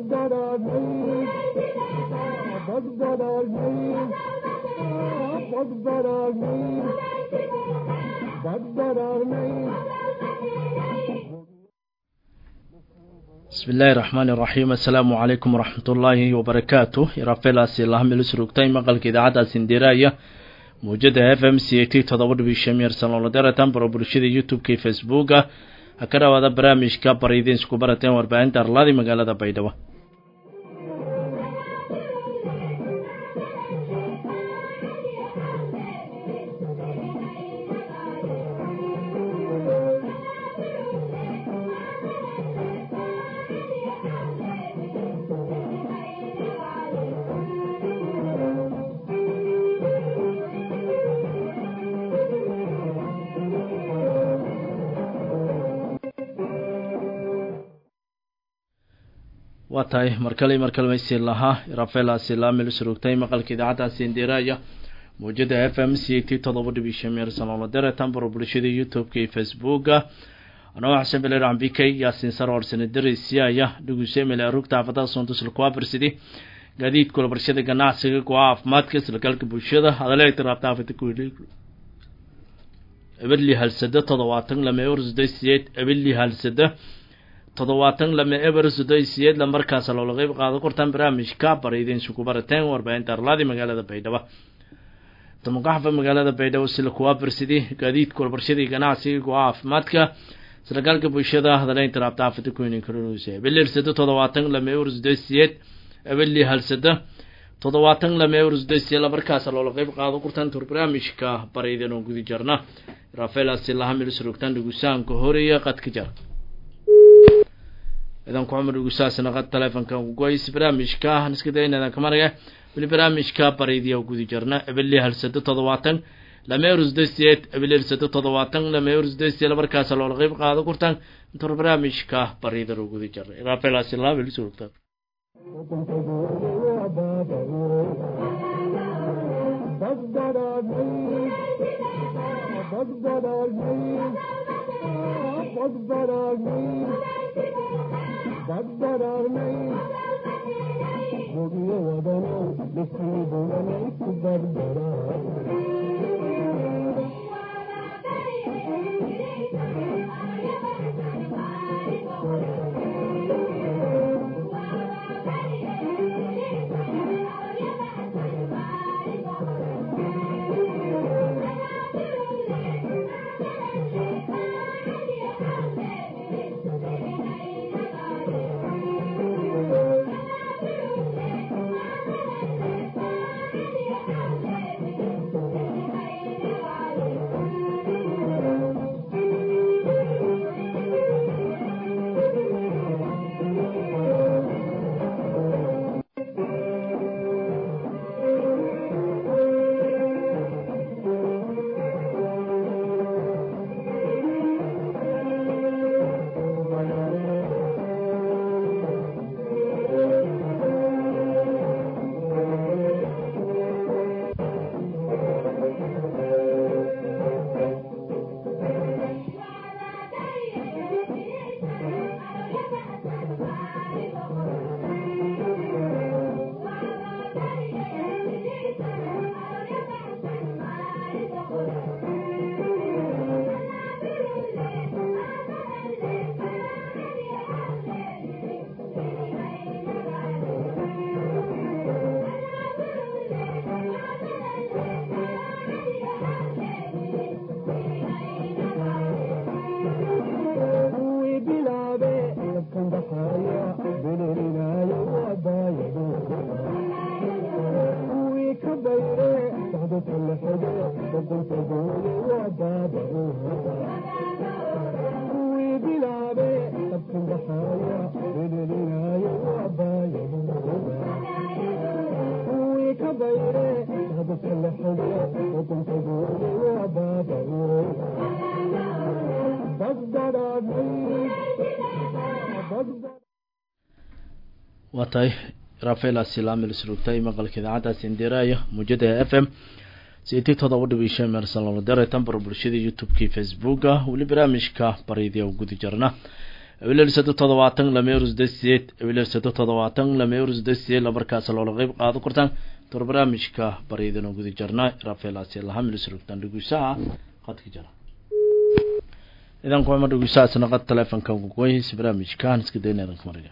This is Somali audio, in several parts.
bismi illaahi raxmaani iraxiim assalaamu calaykum waraxmat ullaahi wabarakaatu irafelaasi lahamilsurugtay maqalka idaacadda sindiraya muujada f m c a t todoba dhibi shamir sanoloderetan baro bulshada youtube-ka iyo facebooka ha ka dhawaada barnaamijka baridiin isku barateen warbaahinta arlaadi magaalada baydhabo waa tahay markale markale maysi lahaa rafelaasi laamil surugtay maqalka idaacaddaasi indiraya muujada f m c t todoba dhibi shamir sanoolo dere tambaro bulshada youtube-ka iyo facebooka anoo xasan beler ambikay yaasin saror sanadarisiaya dhugusemele rugta xaafadaha soontusla kuwafarsidi gaadiidkula barshada ganacsiga kuwa caafimaadka islagalka bulshada hadale tiraabta afata ebeli halsada todobaatan lama ersday siyeed ebeli halsada toddobaatan lama eber sodo siyeed la markaas loola qeyb qaado kortaan barnaamijka bariideen isugu barateen warbaahinta arlaadi magaalada baydhabo tamuqaxfa magaalada baydhabo sila kuwa barsidi gaadiidka walbarshadii ganacsiga kuwa caafimaadka islagaalka bulshada hadaleynta raabta afata kuynin karunuuse ebeli halsada toddobaatan lama eber sodo siyeed ebeli halsada toddobaatan lama eber sodo siyeed la markaas loola qeyb qaado kortaan tur barnaamijka bariideen oo gudi jarna rafaelasi lahamil surugtaan dhugusaanka horeeya qadka jar idanku cumar ugusaasna qad telefonka ugoys barnaamijka iska dayna idanka maraya weli barnaamijka baridiya gudi jarna ebeli halsado toddobaatan lama erusdasiyeed ebeli halsado toddobaatan lama erusdasiyeed markaas loola qeyb qaado kurtaan intor barnaamijka baridan u gudi jarna rafaelasi lahamil surugtaan waa tahay rafael asilaamil surugtay maqalka idaacaddaas indiraya muujada f m ct todoba dhibi shan meersalolodere tambaro bulshada youtube-kii facebooka weli barnaamijka baridiya u gudi jarna ebiler sado toddobaatan lama euro sideed sideed ebiler sado toddobaatan lama euro sideed sideed lamarkaas loola qeyb qaado kortaan tor barnaamijka baryadana guda jarna rafaelaasi lahamil surugtaan dhugusaha qadka jara idan kuama dhugusahaas naqad telefonka kugoyhis barnaamijkan iska dayna idanka mariga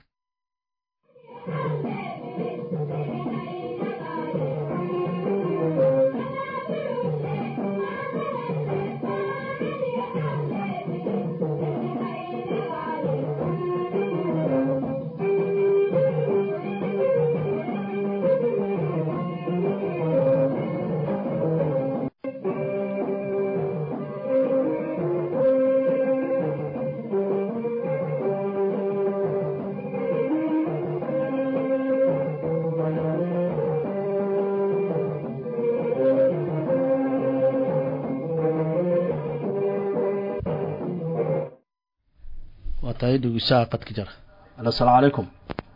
waa tahay dhugusaha qadka jara alo asalaamu calaykum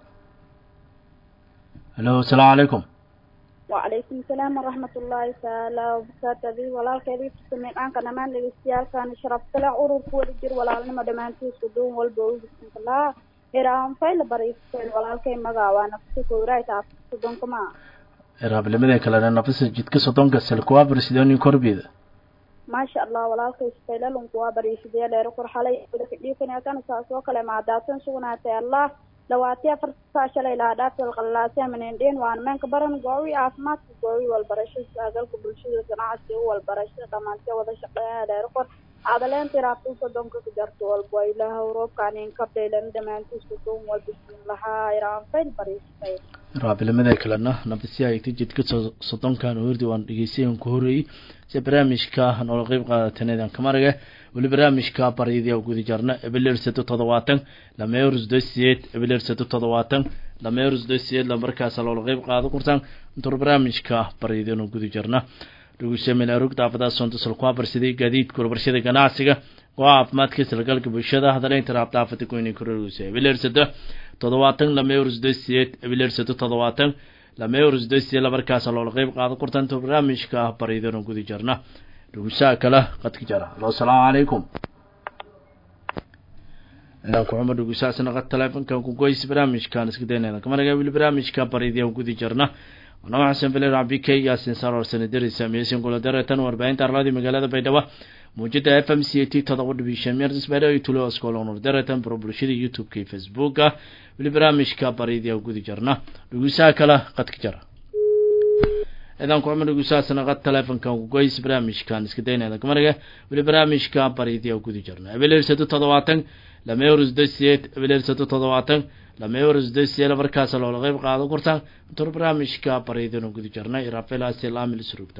alo asalaamu calaykum وعليكم السلام ورحمة الله تعالى وبركاته walaalkeedii tusamayn aanka dhammaan dhegeystayaashan sharafta leh ururka wadajir walaalnimo dhammaantiisa duun walba ugisnkalaa hiraan fayla bariisteen walaalkay magaa waa nafsi kowraayta sodonkama raabnimadeen kalena nafisa jidka soddonka selkuwa barsidooni korbeeda maasha allah walaalkay faylalunku waa bariisidee dheer qurxalay dhiifankan saas oo kale maadaatan sugnaatay allah dhawaatiya farsaa shalay lahaa dhaaftal qallaasia manendheen waan meenka baran goowi caafimaadka goowi walbarasho saagalka bulshada ganacsiga walbarashada dhamaantee wada shaqeeya dheer qor cadaleenta raabta sodonka ku jarto walba ilaah roobkaanin kabdaylan dhammaantiisa doon walba siin lahaa iraan fayl bariisay raabilamada kalena nafisi ayta jidka soddonkan hordi waan dhegeysayan ku horeeyey si barnaamijka noola qeyb qaadatanedaan kamaraga weli barnaamijka baryadii guda jarna ebeler sato toddobaatan lama euro sideed sideed ebeler sato toddobaatan lama euro sideed sideed lamarkaas loola qeyb qaado kurtaan intur barnaamijka baryadiinu guda jarna dhugusamilarug daafadaha soonta salkuwa barsaday gaadiidka warbarshada ganacsiga go-a caafimaadka salgalka bulshada hadaleynta raabdaafada goyni kororgusa ebeler sato toddobaatan lama euro sideed sideed ebeler sato toddobaatan lama euro sideed sideed lamarkaas loola qeyb qaado kurtaan intur barnaamijka baryadiinu guda jarna dhugusaha kale qadka jara alo asalaamu calaykum kuxuma dhugusahaasna qad telefonkan kugoys barnaamijkan iska daynayna kamaraga wili barnaamijka baryadiyan gudi jarna anama xasan beler cabdi k yaasin saror sanadari saamiyeysan kula dareetan warbaahinta arladii magaalada baydhabo muujada f m c a t todoba dhibiishan meertis baydhabo iyo tulo askolonor dareetan baro bulshada youtube-ka iyo facebooka wili barnaamijka baryadiyan gudi jarna dhugusaha kale qadka jara ciidan kuxuma dhugusahaasna qad telefonkan kugoys barnaamijkan iska daynayna kamaraga wili barnaamijka baryadiya gudi jarna ebeler sado toddobaatan lama euro sideed sideed ebeler sado toddobaatan lama euro sideed sideed markaas loola qeyb qaado kurtaan intur barnaamijka baryadinu gudi jarna irafelaasi laamil surugta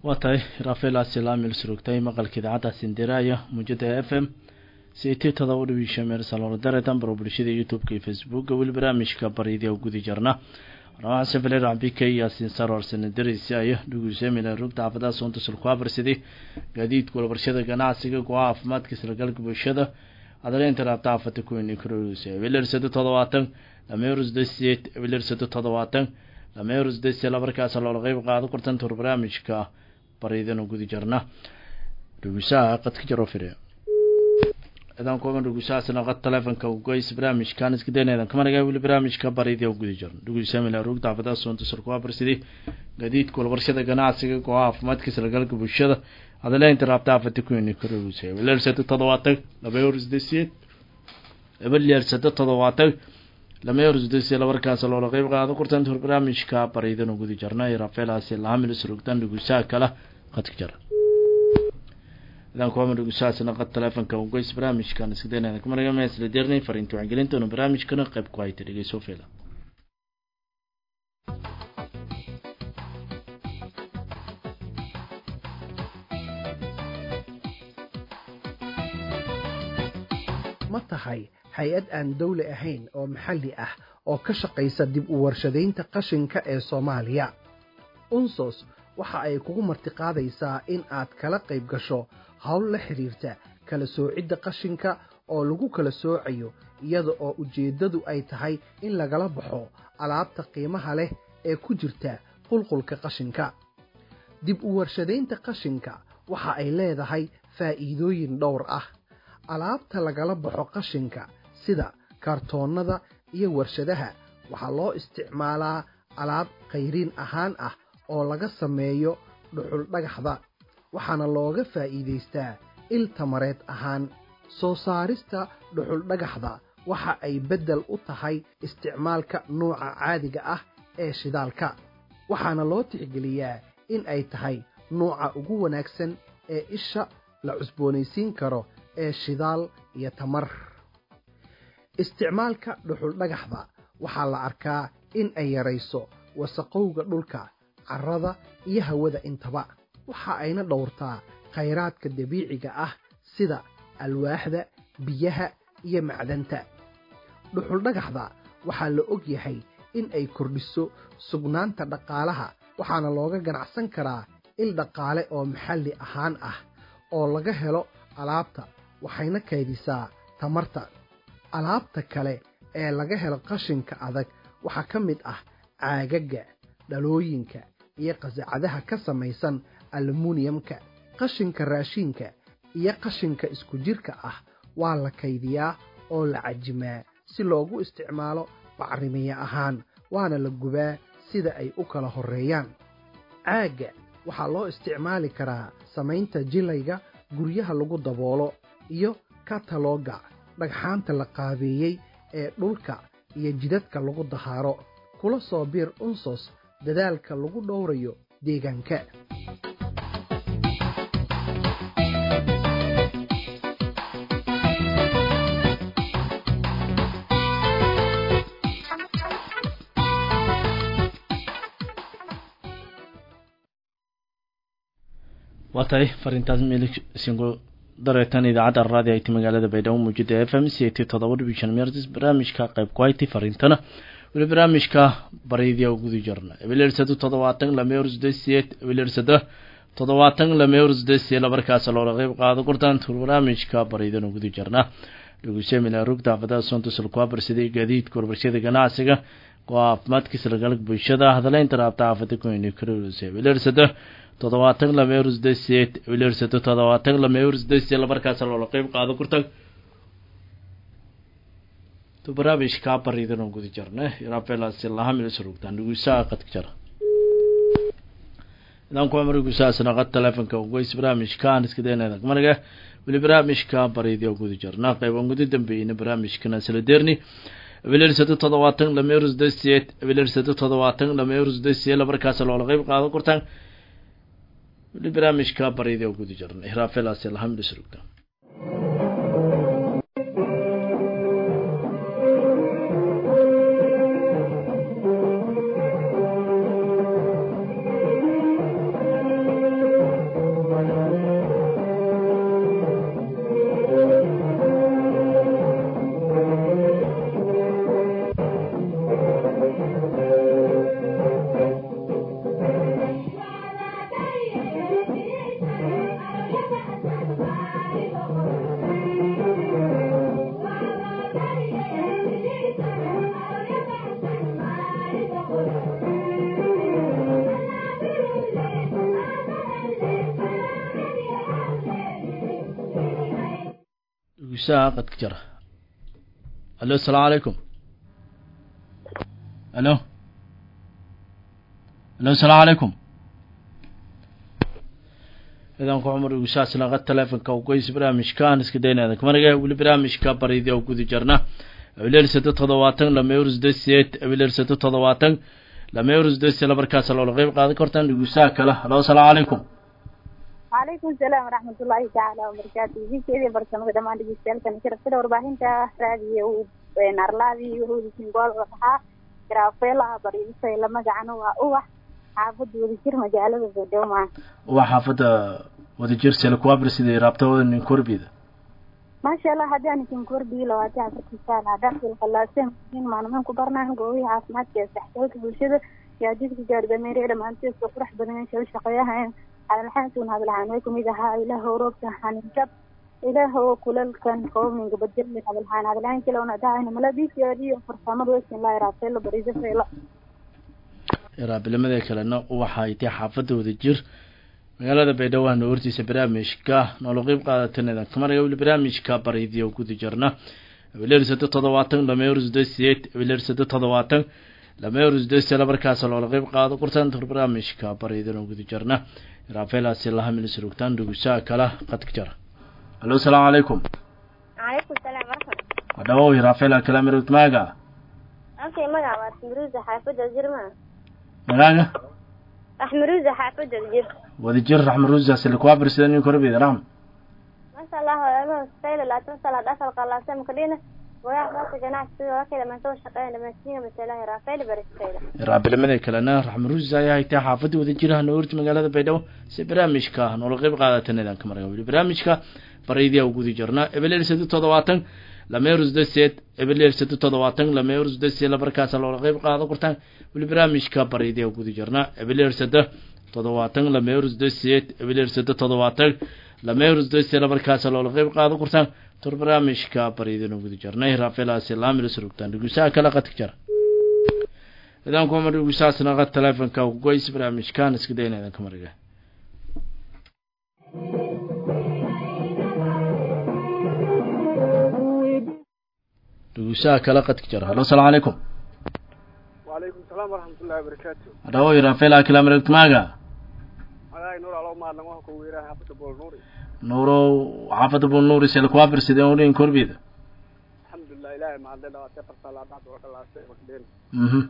waa tahay rafael asilamil surugtay maqalka idaacadda sindiraya muujada f m ct todoba dhibiisha meel saloordare dambaro bulshada youtube-ka iyo facebooka weli barnaamijka baryadii gudi jarna waramaha safale racbika yaasiin saror sanadarisi ayo dhugusemila rugta xaafadaha soonta sulkuabarsidi gaadiidka walabarshada ganacsiga go-a caafimaadka islagalka bulshada adaleynta raabta xaafada kuweyni karorisa wilersado todobaatan lameerus dasiyeed wilersado todobaatan lameerus dasiye labarkaas loola qeyb qaado kortantur barnaamijka baryadana gudi jarna dhugusaha qadka jaro fire idan kugan dhugusahaasna qad telefonka goys barnaamijkan iska daynadan kamanaga weli barnaamijka baryadii u gudi jarno dhugusamila rugta xaafadaha soonta sulkuabarsidi gaadiidka walabarshada ganacsiga go-a caafimaadka islagalka bulshada adaleynta raabta xaafada kuweyni karorisa wilersado todobaatan lameerus dasiyeed ebalyersado todobaatan lameerusdasi labarkaas loola qeyb qaado kurtantur barnaamijka baryadana gudi jarna rafaelaasi lahamil surugtan dhugusaha kala qadka jara idan kuwama dhugusahaasna qad telefonka ugoys barnaamijkan iskadaynadan kamanaga meesla deernay fariinta wacangelintanu barnaamijkana qeyb ku hayta dhegeyso fela ma tahay hay-ad aan dawli ahayn oo maxalli ah oo ka shaqaysa dib u warshadaynta qashinka ee soomaaliya unsos waxa ay kugu martiqaadaysaa in aad kala qayb gasho howl la xidhiirta kala soocidda qashinka oo lagu kala soocayo iyada oo ujeeddadu ay tahay in lagala baxo alaabta qiimaha leh ee ku jirta qulqulka qashinka dib u warshadaynta qashinka waxa ay leedahay faa'iidooyin dhowr ah alaabta lagala baxo qashinka sida kartoonnada iyo warshadaha waxaa loo isticmaalaa alaab khayriin ahaan ah oo laga sameeyo dhuxul dhagaxda waxaana looga faa'iidaystaa il tamareed ahaan soo saarista dhuxul dhagaxda waxa ay beddel u tahay isticmaalka nuuca caadiga ah ee shidaalka waxaana loo tixgeliyaa in ay tahay nuuca ugu wanaagsan ee isha la cusboonaysiin karo ee shidaal iyo tamar isticmaalka dhuxul dhagaxda waxaa la arkaa in ay yarayso wasaqowga dhulka carrada iyo hawada intaba waxa ayna dhowrtaa khayraadka dabiiciga ah sida alwaaxda biyaha iyo macdanta dhuxul dhagaxda waxaa la og yahay in ay kordhiso sugnaanta dhaqaalaha waxaana looga ganacsan karaa il dhaqaale oo maxalli ahaan ah oo laga helo alaabta waxayna kaydisaa tamarta alaabta kale ee laga helo qashinka adag waxaa ka mid ah caagagga dhalooyinka iyo qasacadaha ka samaysan alumuniyamka qashinka raashiinka iyo qashinka isku jirka ah waa la kaydiyaa oo la cajimaa si loogu isticmaalo bacrimiye ahaan waana la gubaa sida ay u kala horreeyaan caagga waxaa loo isticmaali karaa samaynta jilayga guryaha lagu daboolo iyo katalooga dhagxaanta la qaabeeyey ee dhulka iyo jidadka lagu dahaaro kula soo biir unsos dadaalka lagu dhowrayo deegaanka waa tahay fariintaas milig singo dareetan idaacadda raadi ay ti magaalada baydhabo muujada f m c t todoba dhibiishan meertis barnaamijka qayb ku hayti fariintana weli barnaamijka baryadii guda jarna ebilersado toddobaatan lameersdesiyeed ebilersado toddobaatan lameersdesiye labarkaas loola qeyb qaado kortaan tur barnaamijka baryadana guda jarna dhugusemila rugta xaafadaha soonta sulkuabarsiday gaadiidka warbarshada ganacsiga go-a caafimaadka islagalka bulshada hadaleynta raabta xaafada kuweyni karorse ebilersado toddobaatan lameerus desiyeed wilersato toddobaatan lameerus desiye labarkaas loola qeyb qaado kurtag to barnaamijkaa baridan oo guda jarne rafelasi lahamil surugtaan dhugusaa qadka jara idan kuwa mar gusaasna qad telefonka ugoys barnaamijkaan iska daynayda managa weli barnaamijka baridi oo guda jarna qeyban guda dambeeyna barnaamijkana sala deerni wilersato toddobaatan lameerus desiyeed wilersato toddobaatan lameerus desiye labarkaas loola qeyb qaado kurtaan weli barnaamijka baryadii oo guda jirnay raafelaasi alhamdu surugta dhegeystaha qadka jara alo asalaamu calaykum alo alo asalaamu calaykum ciidanku cumar dhegeystahaasna qad teleefonka ugoys barnaamijkaan iska daynada kamanaga weli barnaamijka baridii oo guda jarna abileersado toddobaatan lameurusdeseed abileersado toddobaatan lameurusdese lamarkaas loola qeyb qaadan kartaan dhegeystaha kale alo asalaamu calaykum وعليكم السلام ورحمة الله تعالى وبركاته في كذي برسمة دمان دي سالكن كرفت ورباهين تا رادي ونارلادي وهودي سنقول وضحا كرافيلا بريسة لما جعنوا وأوح حافظ وذكر مجالة بدوما waa xaafadda wadajir selkuabr sidai raabtawada nin korbida ما شاء الله هذا أنا كن كوربي لو أتى في سالة داخل الخلاصين من ما نمن كبرنا قوي عاصمات كيستحتوك بالشدة يا جيت جارب ميري لما أنت تفرح بدنا نشوف شقياها على الحين سون هذا العنوكم إذا ها إله روبته حنجب إله كل كان قوم من قبل من هذا الحين هذا الحين كلو ندعي ملابيس يا دي فرصة ويسن الله يرافع له بريزة فيلا raabilamada kalena waxay tahay xaafadda wadajir magaalada baydhabo ahna hortiisa barnaamijka noola qeyb qaadataneda kamanaga weli barnaamijka baridiya oo guda jarna abileersado toddobaatan lameurusdeseed abileersado toddobaatan lameurusdese lamarkaas loola qeyb qaado kurtaan tur barnaamijka baridiyan oo guda jarna raafeelaasi laha milis rogtaan dhugusaha kala qadka jara alo asalaamu calaykum عليكم السلام ورحمة wadhawow raafeela kala mirogd maaga أوكي مقع واسمروزة حافظة الجرمة magaaga أحمروزة حافظة الجر wadajir raxmaruusa selkuabr sida nin korbida raxm ما شاء الله ولا سيلة لا تنسى لا دخل قلاصة مكلينة ويا بس جناح سوى وكذا ما سوى شقين لما سنين بس لا رافيل بريس سيلة raabilamada kalena raxmaruusa ayaa haytaa xaafadda wadajir ahna horti magaalada baydhabo si barnaamijka noola qeyb qaadatanedaan ka marga weli barnaamijka baridiya u gudi jirnaa ebeleersado toddobaatan lameurusdeseed ebeleersado toddobaatan lameurusdese lamarkaas loola qeyb qaado kurtaan weli barnaamijka baridiya u gudi jirnaa ebeleersado toddobaatan lameurusdeseed ebeleersado toddobaatan lameurusdese lamarkaas loola qeyb qaado kurtaan tur barnaamijka baridiyan u gudi jirnay raafelaasi laamilis rogtaan dhugusaha kala qadka jara idaanku umar dhugusaasna qad teleefonka kugoys barnaamijkan iska dayna idanka mariga dhugusaha kala qadka jara halo asalaamu calaykum وعليكم السلام ورحمة الله وبركاته adhawoy raafela kala miragd maaga أنا نور على ما لما هو ويراه حبة بول نوري nuurow xaafadda buu nuuri selkuabr sidee udhin korbida الحمد لله إلهي ما عندنا وتفر صلاة بعد وقت الله سيء وكدين mhm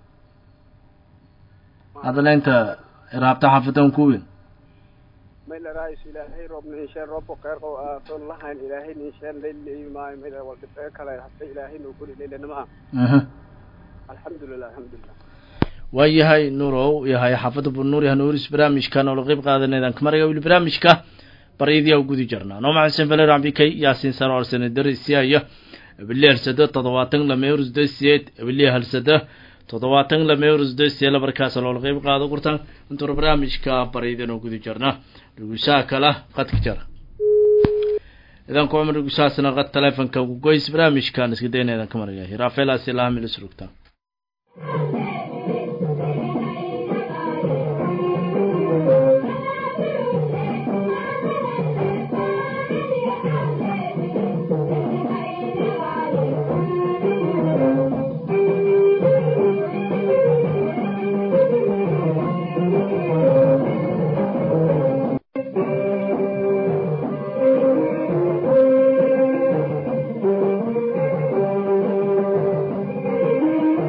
hadala inta raabta xaafadan ku weyn ما إلا رئيس إلهي رب نيشان رب وقير قو آفون الله إن إلهي نيشان ليل ما ما إلا والد كلا حتى إلهي نقول ليل نما mhm الحمد لله الحمد لله waa yahay nuurow yahay xaafadda buu nuur yahay nuuris barnaamijka noola qeyb qaadaneedaan ka marga weli barnaamijka baridiya u gudi jirnaa noo maxasen valer ambikay yaasin sano arsane darisiaya ebili halsada toddobaatan lameurus desiyeed ebili halsada toddobaatan lameurus desiye lamarkaas loola qeyb qaado kurtaan intuur barnaamijka baridiyan oo gudi jirnaa dhugusaha kala qadka jara idanku cumar dhugusahaasna qad teleefonka kugoys barnaamijkan iska dayneedan ka marga raafeelaasi lahamilis rogtaan Thank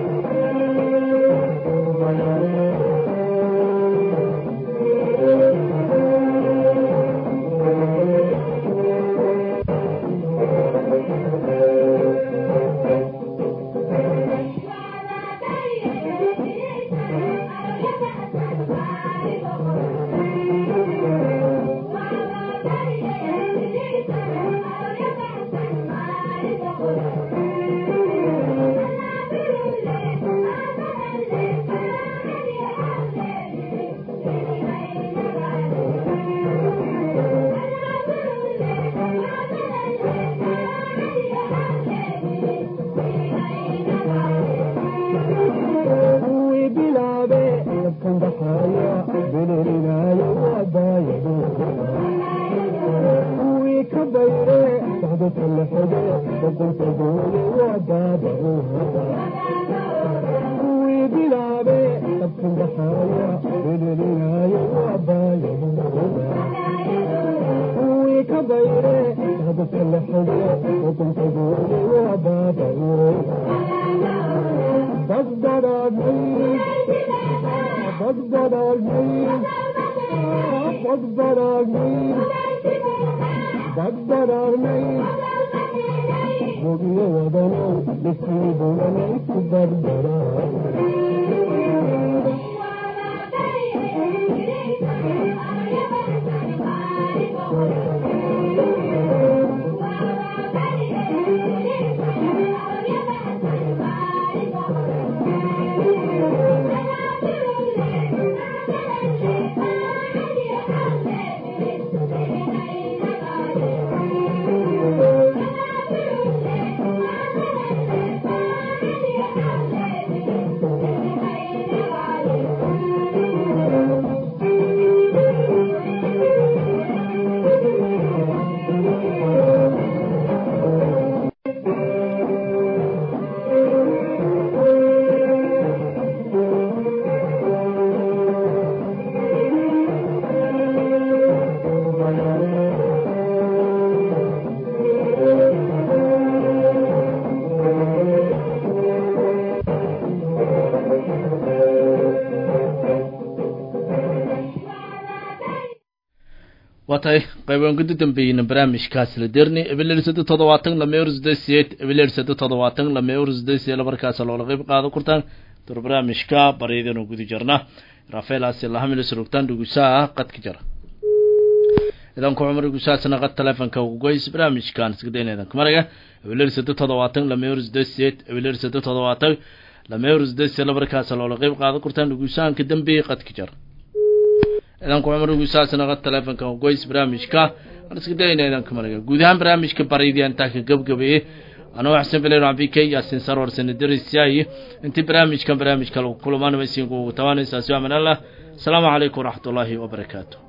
waa tahay qaybaan guda dambeeyeyna barnaamijkaas la derni ebilersada toddobaatan lama eurosdesiyeed ebilersada toddobaatan lama eurosdesiyeed markaas loola qeyb qaado kurtaan dur barnaamijka baryadanu guda jarna rafaelaasi lahamilis rugtaan dhugusaa qadka jara idanku cumar dhugusaasna qad telefonka ugoys barnaamijkan isgadayneedan kumaraga ebilersada toddobaatan lama eurosdesiyeed ebilersada toddobaatan lama eurosdesiyeed markaas loola qeyb qaado kurtaan dhugusaanka dambeeyey qadka jara idanku cumar gusaasna qad telefonka goys barnaamijka aan iska dayna idanka maraga guud ahaan barnaamijka baryadii intaa ka gabgabeeyey anoo xasan bilen cabdi k yaasin sarwar sanadarisiyaay intii barnaamijkan barnaamijka lagu kulmaan maysiin kugu tabanaysaa si aman allah asalaamu calaykum waraxmat ullaahi wabarakaatu